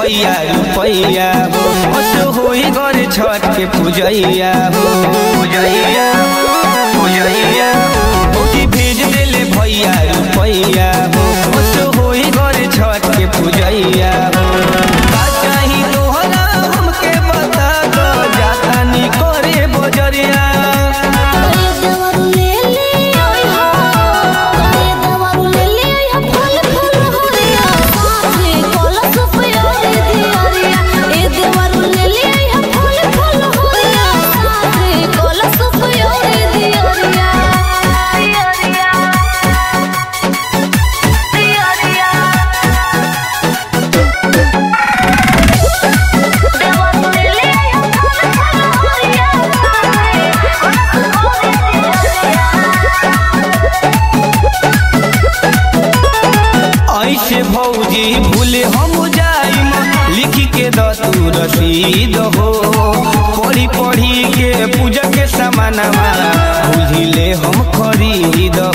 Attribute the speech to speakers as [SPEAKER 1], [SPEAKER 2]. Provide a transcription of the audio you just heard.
[SPEAKER 1] भैया रुपैया हो असो होई घर छठ के पूजैया हो पूजैया पूजैया हो कि भेज देले भैया रुपैया हो असो होई घर छठ के पूजैया हो का चाही तोहरा हमके बता दो जाता नी करे बजरिया
[SPEAKER 2] दवारू ले ले ओय हो ए दवारू ले ले ओय हो फल फल हरिया साथे कलश पयोरे दियरिया ए दवारू ले ले ओय हो फल फल हरिया साथे कलश पयोरे दियरिया दियरिया दियरिया दवारू ले ले ओय हो फल फल हरिया
[SPEAKER 1] ऐसे भौजी भूले हम जाइम लिख के द तू रसीद हो पढ़ी पढ़ी के पूजा के सामानमा भूलिले हम खरीद